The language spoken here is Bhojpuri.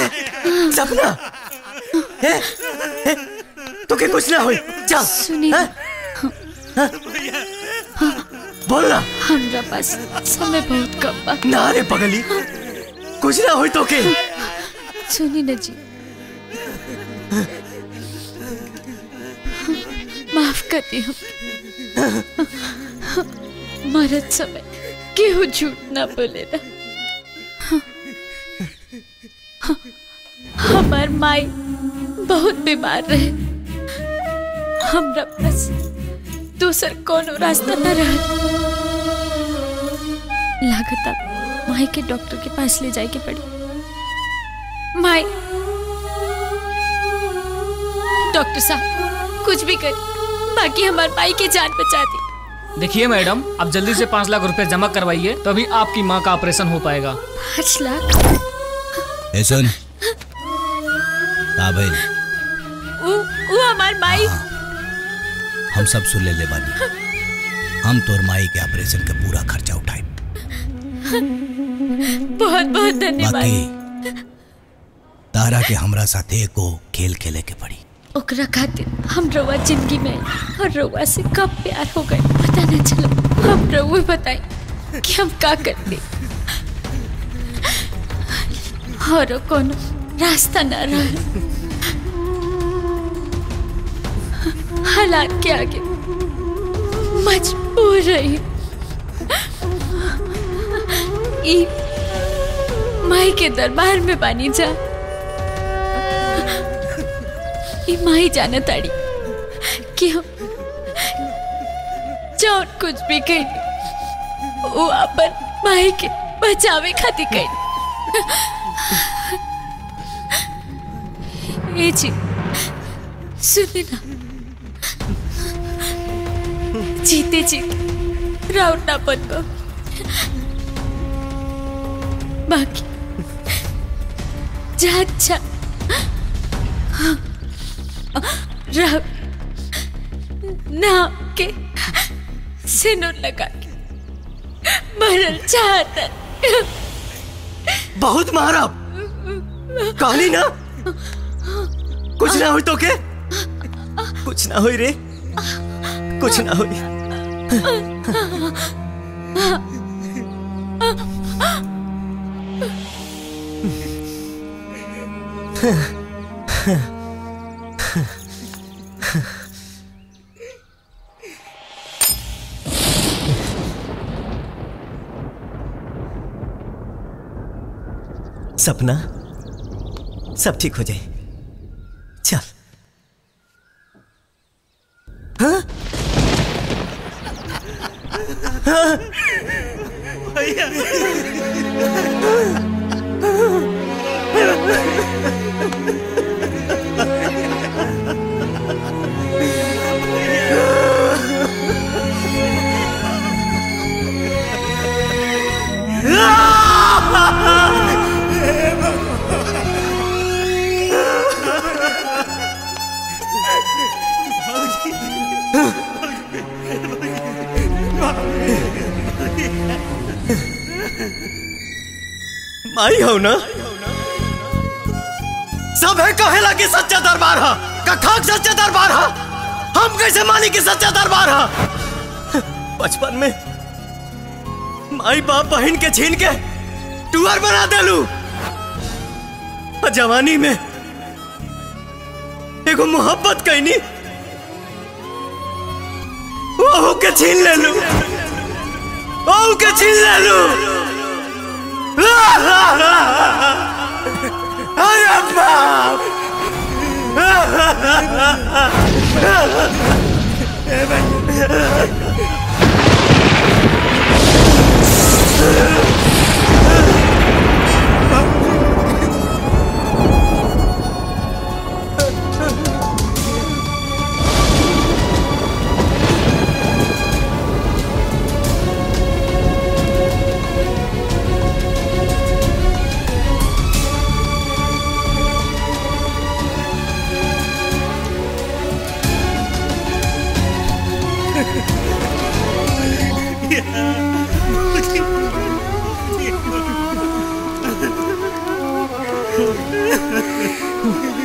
सपना ए, ए, तो के कुछ ना होई चल सुनिए बोल ना हमरा पास समय बहुत कम बा ना रे पगली कुछ ना होई तो के सुनी न जी माफ कर दी हम मरद समय केहू झूठ ना बोलेला हमार माई बहुत बीमार रहे हमरा पास दूसर कोनो रास्ता न रहा लागता माई के डॉक्टर के पास ले जाए के पड़ी माई डॉक्टर साहब कुछ भी कर बाकी हमार माई की जान बचा दी देखिए मैडम आप जल्दी से पाँच लाख रुपए जमा करवाइए तभी आपकी माँ का ऑपरेशन हो पाएगा पाँच लाख ए सुन का भइल वो वो हमार माई हम सब सुन ले ले बानी हम तोर माई के ऑपरेशन का पूरा खर्चा उठाए बहुत बहुत धन्यवाद बाकी तारा के हमरा साथे को खेल खेले के पड़ी ओकरा खातिर हम रउआ जिंदगी में आई और रउआ से कब प्यार हो गए पता न चलो हम रउआ बताई कि हम का करते और कोनो रास्ता न रहा हालात के आगे मजबूर रही ई माई के दरबार में बानी जा ई माई जाने ताड़ी कि हम जौन कुछ भी कही वो अपन माई के बचावे खातिर कही ए जी सुने ना जीते जीते राउंड ना बन को बाकी जा जा राव नाम के सिनुर लगा के मरल चाहता बहुत मारा कहानी ना कुछ ना हुई तो के कुछ ना हुई रे कुछ ना हुई सपना सब ठीक हो जाए चल हाँ? हाँ? माई हो ना सब है कहेला कि सच्चा दरबार है कखाक सच्चा दरबार है हम कैसे मानी कि सच्चा दरबार है बचपन में माई बाप बहन के छीन के टूअर बना देलू और जवानी में एगो मोहब्बत कैनी ओहू के छीन ले लू ओहू के छीन ले लू अरे बाप है